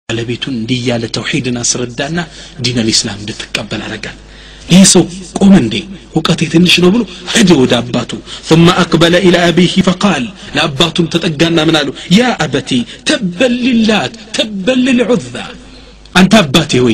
ባለቤቱን እንዲህ እያለ ተውሒድን አስረዳና ዲን አልኢስላም እንድትቀበል አረጋል ይህ ሰው ቆመ እንዴ እውቀቴ ትንሽ ነው ብሎ ሄደ ወደ አባቱ ثم أقبل إلى أبيه فقال لأباتم تتقانا من قالوا يا أبتي تبا للات تبا للعزى أنت أباتي وي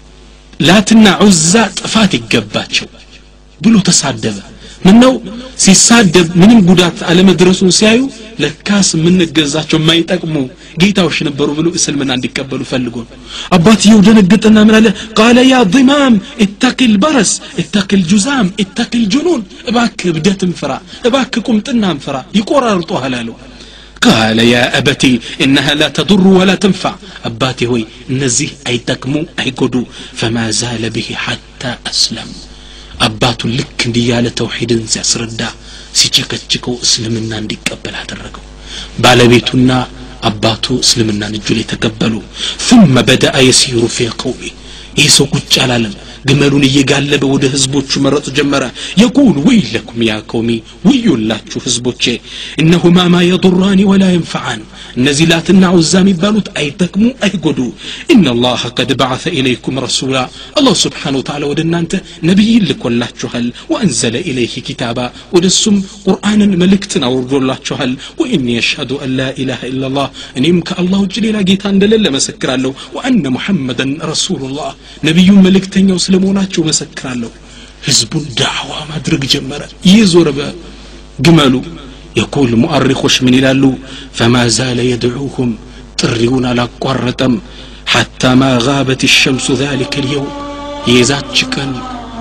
ላትና ዑዛ ጥፋት ይገባቸው ብሎ ተሳደበ ምነው ሲሳደብ ምንም ጉዳት አለመድረሱን ሲያዩ ለካስ የምንገዛቸው የማይጠቅሙ ጌታዎች ነበሩ ብሎ እስልምና እንዲቀበሉ ፈልጎ ነው አባትየው ደነገጠና ምን አለ ቃለ ያ ضማም እተቂ ልበረስ እተቂ ልጁዛም እተቂ ልጁኑን እባክ እብደትን ፍራ እባክ ቁምጥናን ፍራ ይቆራርጦሃል አለው قال يا أبتي إنها لا تضر ولا تنفع أباتي هوي نزيه أي تكمو أي قدو فما زال به حتى أسلم أباتو لك ديال توحيد سيسردا ሲቸከችከው እስልምና እንዲቀበል አደረገው ባለቤቱና አባቱ እስልምናን እጁ ላይ ተቀበሉ ثم بدأ يسير في قومه ይህ ሰው ቁጭ አላለም ግመሉን እየጋለበ ወደ ህዝቦቹ መረጥ ጀመረ የቁል ወይለኩም ያ ቀውሚ ውዩላችሁ ህዝቦቼ እነሁማ ማ የضራኒ ወላ የንፈዓን እነዚህ ላትና ዑዛ የሚባሉት አይጠቅሙ አይጎዱ ኢነላህ ቀድ በዓث ኢለይኩም ረሱላ አላህ ስብሓን ወተዓላ ወደ እናንተ ነቢይን ልኮላችኋል ወአንዘለ ኢለይህ ኪታባ ወደ እሱም ቁርአንን መልእክትን አውርዶላችኋል ወኢኒ የሽሀዱ አን ላ ኢላሃ ኢላላህ እኔም ከአላህ ውጭ ሌላ ጌታ እንደሌለ መሰክራለሁ ወአነ ሙሐመደን ረሱሉላህ ነቢዩን መልእክተኛው ስለመሆናቸው መሰክራለሁ ህዝቡን ዳዕዋ ማድረግ ጀመረ እየዞረ በግመሉ የቁል ሙአሪኮች ምን ይላሉ ፈማ ዛለ የድዑሁም ጥሪውን አላቋረጠም ሐታ ማ ጋበት ሸምሱ ذلك اليوم የዛች ቀን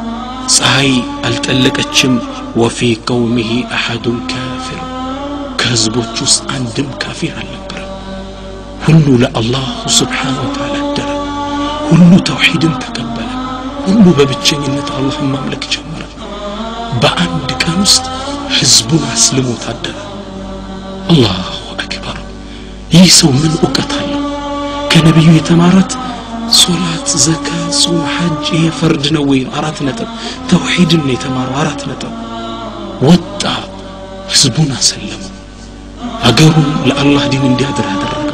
ፀሐይ አልጠለቀችም ወፊ ቀውሚህ አሐዱን ካፊር ከህዝቦች ውስጥ አንድም ካፊር አልነበረም ሁሉ ለአላሁ ስብሓን ወተዓላ አደረ ሁሉ ተውሒድን ተቀበለ ሁሉ በብቸኝነት አላህን ማምለክ ጀመረ በአንድ ቀን ውስጥ ህዝቡን አስልሞ ታደረ አላሁ አክበር ይህ ሰው ምን እውቀት አለው ከነቢዩ የተማረት ሶላት ዘካ ጾም ሐጅ ይሄ ፈርድ ነው ወይ አራት ነጥብ ተውሒድን ነው የተማረው አራት ነጥብ ወጣ ህዝቡን አሰለሙ አገሩን ለአላህ ዲን እንዲያድር አደረገው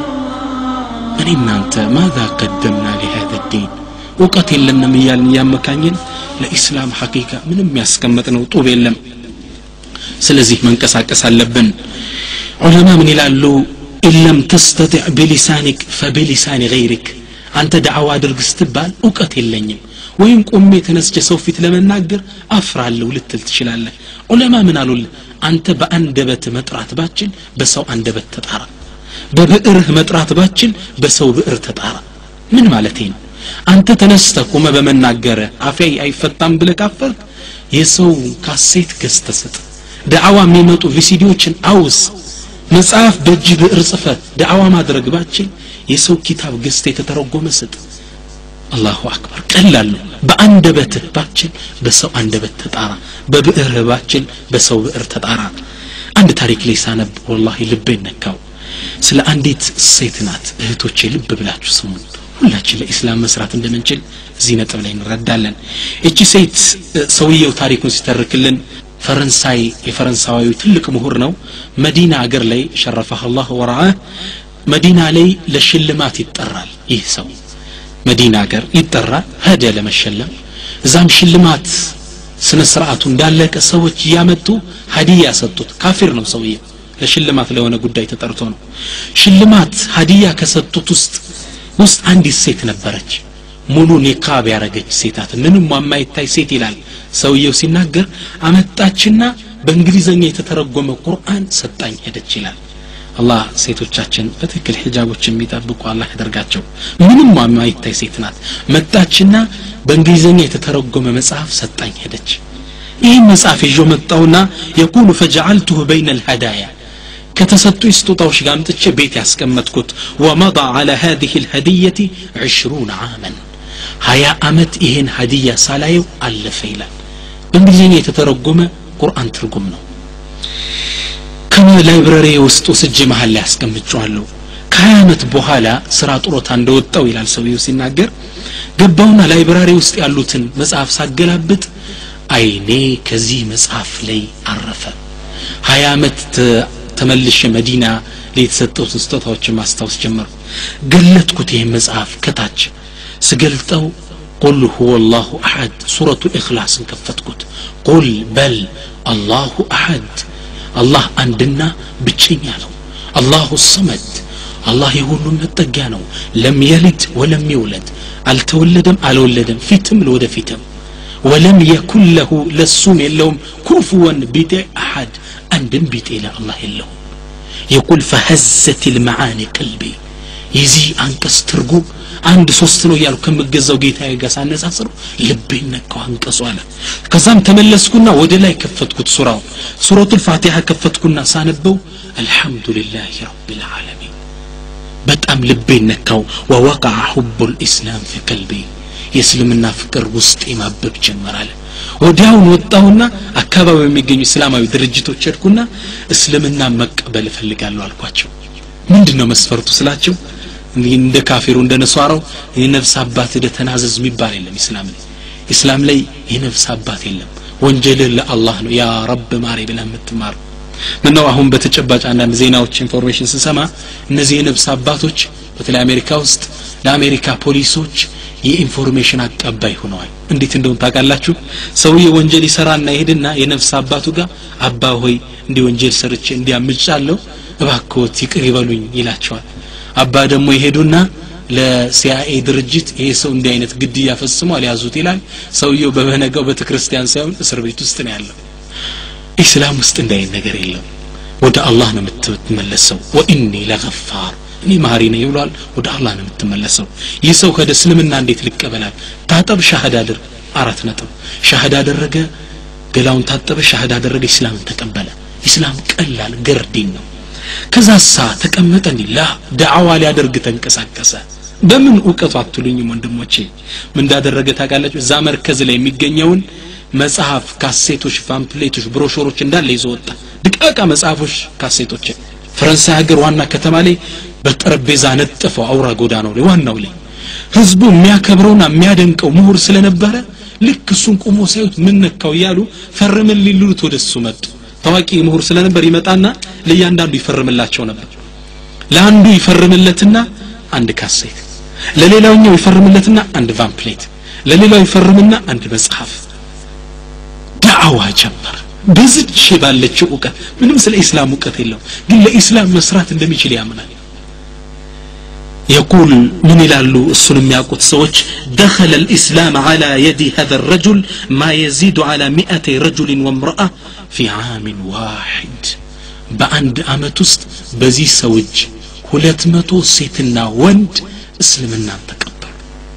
እኔ እናንተ ማዛ ቀደምና ሊሃذ ዲን እውቀት የለንም እያልን እያመካኝን ለኢስላም ሐቂቃ ምንም ያስቀመጥነው ጡብ የለም ስለዚህ መንቀሳቀስ አለብን ዑለማ ምን ይላሉ ኢለም ተስተጢዕ ብሊሳኒክ ፈብሊሳኒ ገይሪክ አንተ ዳዕዋ አድርግ ስትባል እውቀት የለኝም ወይም ቆሜ ተነስቼ ሰው ፊት ለመናገር አፍራለሁ ልትል ትችላለህ ዑለማ ምን አሉልህ አንተ በአንደበት መጥራት ባችል በሰው አንደበት ተጣራ በብዕርህ መጥራት ባችል በሰው ብዕር ተጣራ ምን ማለቴ ነው አንተ ተነስተ ቁመ በመናገረ አፌ አይፈታም ብለ ካፈርክ የሰው ካሴት ገዝተ ስጥ ዳዕዋ የሚመጡ ቪሲዲዎችን አውስ መጽሐፍ በእጅ ብዕር ጽፈ ዳዕዋ ማድረግ ባችል የሰው ኪታብ ገዝተ የተተረጎመ ስጥ አላሁ አክበር ቀላል ነው በአንደበትህ ባችል በሰው አንደበት ተጣራ በብዕርህ ባችል በሰው ብዕር ተጣራ አንድ ታሪክ ላይ ሳነብ ወላሂ ልቤ ነካው ስለ አንዲት ሴት ናት እህቶቼ ልብ ብላችሁ ስሙን ሁላችን ለኢስላም መስራት እንደምንችል እዚህ ነጥብ ላይ እንረዳለን እቺ ሴት ሰውየው ታሪኩን ሲተርክልን ፈረንሳይ የፈረንሳዊ ትልቅ ምሁር ነው መዲና አገር ላይ ሸረፈህ አላህ ወራአህ መዲና ላይ ለሽልማት ይጠራል ይህ ሰው መዲና አገር ይጠራል ሄደ ለመሸለም እዛም ሽልማት ስነ ስርዓቱ እንዳለቀ ሰዎች እያመጡ ሀዲያ ሰጡት ካፊር ነው ሰውዬው ለሽልማት ለሆነ ጉዳይ ተጠርቶ ነው ሽልማት ሀዲያ ከሰጡት ውስጥ ውስጥ አንዲት ሴት ነበረች ሙሉ ኒቃብ ያረገች ሴታት ምንም የማይታይ ሴት ይላል ሰውየው ሲናገር አመጣችና በእንግሊዘኛ የተተረጎመ ቁርአን ሰጣኝ ሄደች ይላል አላህ ሴቶቻችን በትክክል ሂጃቦች የሚጠብቁ አላህ ያደርጋቸው ምንም የማይታይ ሴት ናት መጣችና በእንግሊዘኛ የተተረጎመ መጽሐፍ ሰጣኝ ሄደች ይህን መጽሐፍ ይዞ መጣውና የቁሉ ፈጀዓልቱሁ በይነ ልሀዳያ ከተሰጡኝ ስጦታዎች ጋር አምጥቼ ቤት ያስቀመጥኩት ወመضى على هذه الهدية عشرون عاما ሀያ አመት ይሄን ሀዲያ ሳላየው አለፈ ይላል በእንግሊዝኛ የተተረጎመ ቁርአን ትርጉም ነው ከላይብረሪ ውስጥ ወስጄ መሀል ላይ ያስቀምጨዋለሁ ከሀያ ዓመት በኋላ ስራ ጡረታ እንደወጣው ይላል ሰውየው ሲናገር ገባውና ላይብራሪ ውስጥ ያሉትን መጽሐፍ ሳገላብጥ አይኔ ከዚህ መጽሐፍ ላይ አረፈ ሀያ ዓመት ተመልሼ መዲና ላይ የተሰጠውትን ስጦታዎችን ማስታወስ ጀመርኩ ገለጥኩት ይህን መጽሐፍ ከታች ስገልጠው ቁል ሁወ ላሁ አሐድ ሱረቱ ኢኽላስን ከፈትኩት ቁል በል አላሁ አሐድ አላህ አንድና ብቸኛ ነው አላሁ ሰመድ አላህ የሁሉም መጠጊያ ነው ለም የልድ ወለም ይውለድ አልተወለደም አልወለደም ፊትም ለወደፊትም ወለም የኩን ለሁ ለሱም የለውም ኩፍወን ቢጤ አሐድ አንድም ቢጤ ለአላህ የለውም የቁል ፈሀዘት ልመዓኒ ቀልቢ የዚህ አንቀጽ ትርጉም አንድ ሶስት ነው እያሉ ከምገዛው ጌታ ጋር ሳነጻጽሩ ልቤን ነካው አንቀጹ አለ ከዛም ተመለስኩና ወደ ላይ ከፈትኩት ሱራው ሱረቱል ፋቲሃ ከፈትኩና ሳነበው አልሐምዱሊላህ ረቢልዓለሚን በጣም ልቤን ነካው ወወቃع حب الإسلام في قلبي የእስልምና ፍቅር ውስጥ ማበብ ጀመራለ ወዲያውን ወጣሁና አካባቢ የሚገኙ እስላማዊ ድርጅቶች ሄድኩና እስልምና መቀበል እፈልጋለሁ አልኳቸው ምንድን ነው መስፈርቱ ስላቸው እንደ ካፊሩ እንደ ነሷራው የነፍስ አባት ደ ተናዘዝ የሚባል የለም ኢስላም ላይ ኢስላም ላይ የነፍስ አባት የለም ወንጀልህ ለአላህ ነው ያ ረብ ማሪ ብለህ የምትማረው ምነው አሁን በተጨባጭ አንዳንድ ዜናዎች ኢንፎርሜሽን ስንሰማ እነዚህ የነፍስ አባቶች በተለይ አሜሪካ ውስጥ ለአሜሪካ ፖሊሶች የኢንፎርሜሽን አቀባይ ሆነዋል እንዴት እንደሆን ታውቃላችሁ ሰውዬ ወንጀል ይሰራና ይሄድና የነፍስ አባቱ ጋር አባ ሆይ እንዲህ ወንጀል ሰርቼ እንዲያምጫለሁ እባክዎት ይቅር ይበሉኝ ይላቸዋል አባ ደግሞ ይሄዱና ለሲአይኤ ድርጅት ይሄ ሰው እንዲህ አይነት ግድያ ፈጽሟል ያዙት ይላል ሰውየው በበነጋው ቤተክርስቲያን ሳይሆን እስር ቤት ውስጥ ነው ያለው ኢስላም ውስጥ እንዲህ አይነት ነገር የለም ወደ አላህ ነው የምትመለሰው ወኢኒ ለገፋር እኔ ማሪ ነኝ ብሏል ወደ አላህ ነው የምትመለሰው ይህ ሰው ከደ እስልምና እንዴት ልቀበላል ታጠብ ሻህዳ አድርግ አራት ነጥብ ሻህዳ አደረገ ገላውን ታጠበ ሻህዳ አደረገ ኢስላምን ተቀበለ ኢስላም ቀላል ገርዲን ነው ከዛሳ ተቀመጠ እንዲ ላ ዳዕዋ ሊያደርግ ተንቀሳቀሰ በምን እውቀቱ አትሉኝም ወንድሞቼ ምን እንዳደረገ ታውቃላችሁ እዛ መርከዝ ላይ የሚገኘውን መጽሐፍ ካሴቶች ፓምፕሌቶች ብሮሾሮች እንዳለ ይዞ ወጣ ድቃቃ መጽሐፎች ካሴቶች ፈረንሳይ ሀገር ዋና ከተማ ላይ በጠረጴዛ ነጥፈው አውራ ጎዳናው ላይ ዋናው ላይ ህዝቡ የሚያከብረውና የሚያደንቀው ምሁር ስለነበረ ልክ እሱን ቁሞ ሳዩት ምን ነካው እያሉ ፈርምን ሊሉት ወደ እሱ መጡ ታዋቂ ምሁር ስለነበር ይመጣና ለእያንዳንዱ ይፈርምላቸው ነበር ለአንዱ ይፈርምለትና አንድ ካሴት ለሌላውኛው ይፈርምለትና አንድ ቫምፕሌት ለሌላው ይፈርምና አንድ መጽሐፍ ዳዕዋ ጀመረ በዝች ባለችው እውቀት ምንም ስለ ኢስላም እውቀት የለው ግን ለኢስላም መስራት እንደሚችል ያምናል يقول من يلالو السلم ياقوت سوش دخل الإسلام على يد هذا الرجل ما يزيد على مئة رجل وامرأة في عام واحد بأند أمتست بزي سوج ሁለት መቶ ሴትና ወንድ እስልምናን ተቀበሉ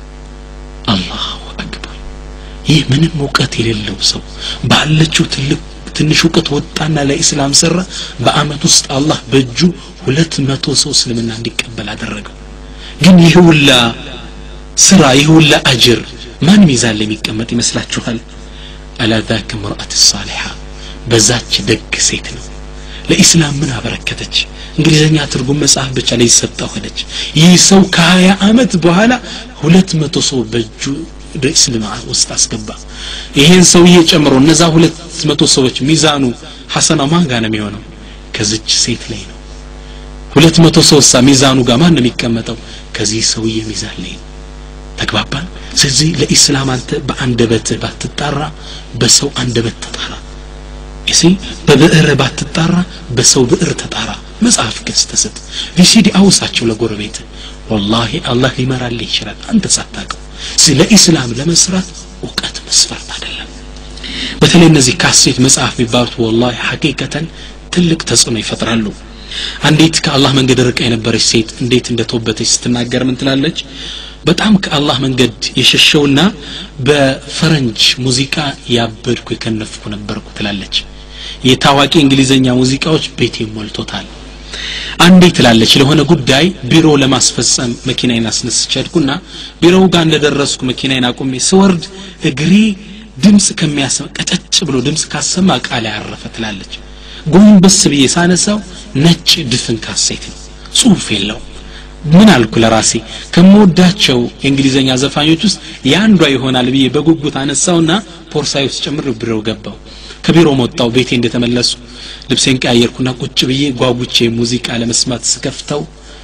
አላሁ አክበር ይህ ምንም እውቀት የሌለው ሰው ባለችው ትልቅ ትንሽ እውቀት ወጣና ለኢስላም ሰራ በአመት ውስጥ አላህ በእጁ ሁለት መቶ ሰው እስልምና እንዲቀበል አደረገው ግን ይህ ሁላ ስራ ይህ ሁላ አጅር ማን ሚዛን ላይ የሚቀመጥ ይመስላችኋል አላ ዛክ ምርአት ሳሊሓ በዛች ደግ ሴት ነው ለኢስላም ምን አበረከተች እንግሊዝኛ ትርጉም መጽሐፍ ብቻ ላይ ይሰጣ ሆነች ይህ ሰው ከሀያ አመት በኋላ ሁለት መቶ ሰው በእጁ ወደ እስልማ ውስጥ አስገባ ይሄን ሰውዬ ጨምሮ እነዛ ሁለት መቶ ሰዎች ሚዛኑ ሐሰና ማን ጋር ነው የሚሆነው ከዚች ሴት ላይ ነው ሁለት መቶ ሰውሳ ሚዛኑ ጋር ማን ነው የሚቀመጠው ከዚህ ሰውዬ ሚዛን ላይ ተግባባን ስለዚህ ለኢስላም አንተ በአንደበት ባትጣራ በሰው አንደበት ተጣራ እሲ በብዕር ባትጣራ በሰው ብዕር ተጣራ መጽሐፍ ገዝ ተሰጥ ቪሲዲ አውሳቸው ለጎረቤት ወላሂ አላህ ሊመራልህ ይችላል አንተ ሳታውቀው ስለ ኢስላም ለመስራት እውቀት መስፈርት አይደለም በተለይ እነዚህ ካሴት መጽሐፍ የሚባሉት ወላሂ ሐቂቀተን ትልቅ ተጽዕኖ ይፈጥራሉ አንዲት ከአላህ መንገድ ርቃ የነበረች ሴት እንዴት እንደተወበተች ስትናገር ምን ትላለች በጣም ከአላህ መንገድ የሸሸውና በፈረንጅ ሙዚቃ ያበድኩ የከነፍኩ ነበርኩ ትላለች የታዋቂ እንግሊዘኛ ሙዚቃዎች ቤቴ ሞልቶታል አንዴ ትላለች ለሆነ ጉዳይ ቢሮ ለማስፈጸም መኪናዬን አስነስቼ ሄድኩና ቢሮው ጋር እንደደረስኩ መኪናዬን አቁሜ ስወርድ እግሬ ድምፅ ከሚያሰማ ቀጨጭ ብሎ ድምፅ ካሰማ እቃ ላይ አረፈ ትላለች ጎንበስ ብዬ ሳነሳው ነጭ ድፍን ካሴት ነው ጽሁፍ የለው ምን አልኩ ለራሴ ከምወዳቸው የእንግሊዘኛ ዘፋኞች ውስጥ የአንዷ ይሆናል ብዬ በጉጉት አነሳውና ፖርሳይ ውስጥ ጨምር ቢሮ ገባው ከቢሮ መጣው ቤቴ እንደተመለሱ ልብሴን ቀያየርኩና ቁጭ ብዬ ጓጉቼ ሙዚቃ ለመስማት ስከፍተው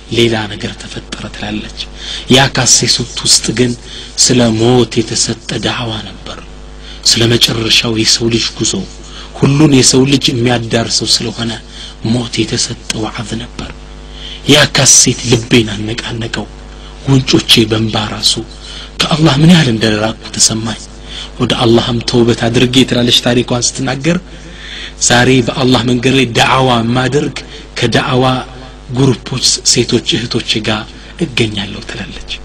ሌላ ነገር ተፈጠረ ትላለች ያ ካሴት ውስጥ ግን ስለ ሞት የተሰጠ ዳዕዋ ነበር ስለ መጨረሻው የሰው ልጅ ጉዞ ሁሉን የሰው ልጅ የሚያዳርሰው ስለሆነ ሞት የተሰጠ ዋዕዝ ነበር ያ ካሴት ልቤን አነቃነቀው ጉንጮቼ በንባ ራሱ ከአላህ ምን ያህል እንደራቁ ተሰማኝ ወደ አላህም ተውበት አድርጌ ትላለች ታሪኳን ስትናገር ዛሬ በአላህ መንገድ ላይ ዳዕዋ ማደርግ ከዳዕዋ ግሩፖች ሴቶች እህቶች ጋር እገኛለሁ ትላለች